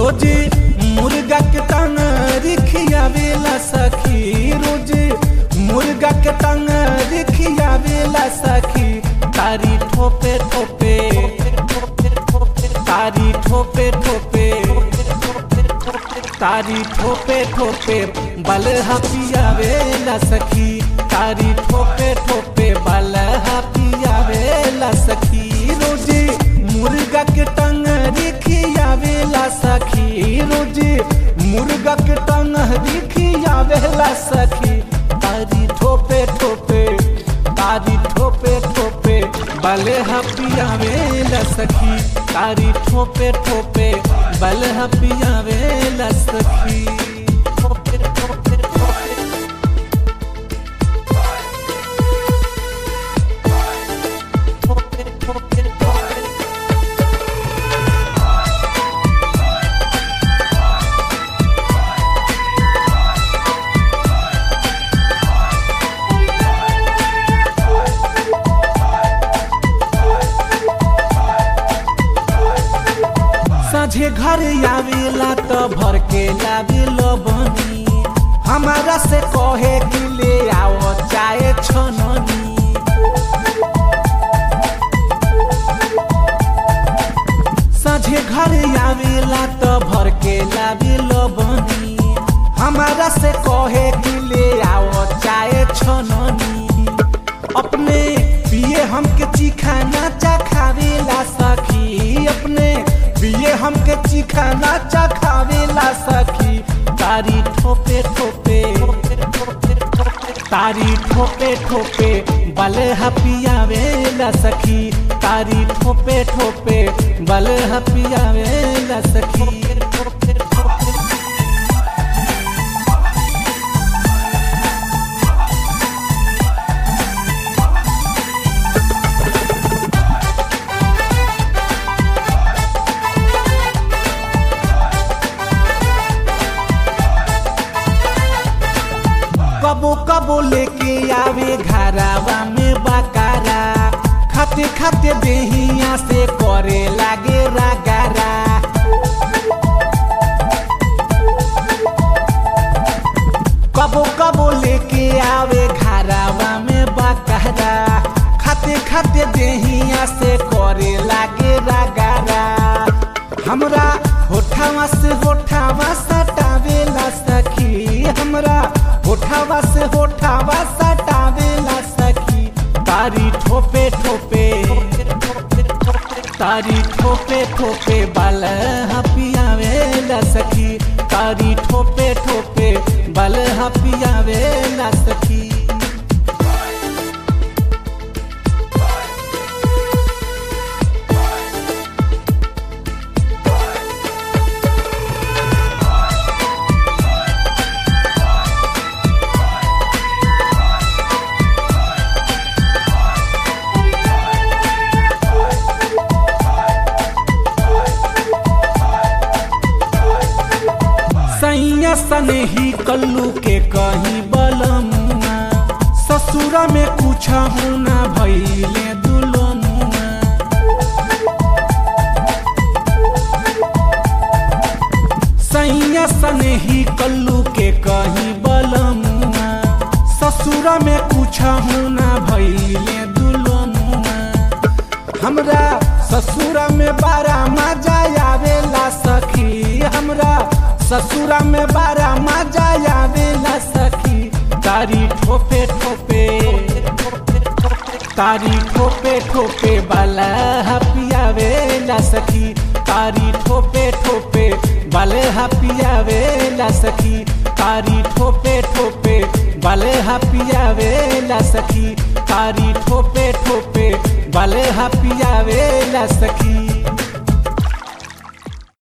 रोज मुर्गा के टंग रिखियावेला सखी रोज मुर्गा के टंग रिखियावेला सखी तारी ठोपे ठोपे तारी ठोपे ठोपे तारी ठोपे ठोपे बल पियावेला सखी तारी ठोपे ठोपे बल पियावेला सखी रोजे मुर्गा के टंग रिखियावेला सखी रोजे मुर्गा के टंग रिखियावेला सखी तारी ठोपे ठोपे तारी ठोपे ठोपे बल पियावेला सखी तारी ठोपे ठोपे बल पियावेला सखी ठोपे ठोपे ठोपे ठोपे ठोपे ठोपे साझे घर आवेला तो भर के लावेलो बनी हमारा से कहे कि ले आओ चाहे छननी साझे घर आवेला तो भर के लावेलो बनी हमारा से कहे कि ले आओ चाहे छननी अपने पिए हमके चिखाना चखावेला सखी अपने पिए हमके चिखाना चखावेला सखी तारी ठोपे ठोपे तारी ठोपे ठोपे बल पियावेला सखी तारी ठोपे ठोपे बल पियावेला सखी ठोपे ठोपे कबो कबो लेके आवे घरावा में बकारा खाते खाते देहिया से करे लागे रागारा कबो कबो लेके आवे घरावा में बकारा खाते खाते देहिया से करे लागे रागारा हमरा होठावा से होठावा सटावेला सखी हमरा होठावा से होठावा सटावेला सखी तारी ठोपे ठोपे तारी ठोपे ठोपे बाल पियावेला सखी तारी ठोपे ठोपे बाल पियावेला सखी सैया सने ही कल्लू के कहीं बलमुआ ससुरा में कुछ होना भैले दुलनुआ सैया सने ही कल्लू के कहीं बलमुआ ससुरा में कुछ होना भैले दुलनुआ हमरा ससुरा में बारा मजा आवेला सखी हमरा ससुरा में बारा मजा आवेला सखी तारी ठोपे ठोपे तारी ठोपे ठोपे बाला पियावेला सखी तारी ठोपे ठोपे बाले पियावेला सखी तारी ठोपे ठोपे बाले पियावेला सखी तारी ठोपे ठोपे बाले पियावेला सखी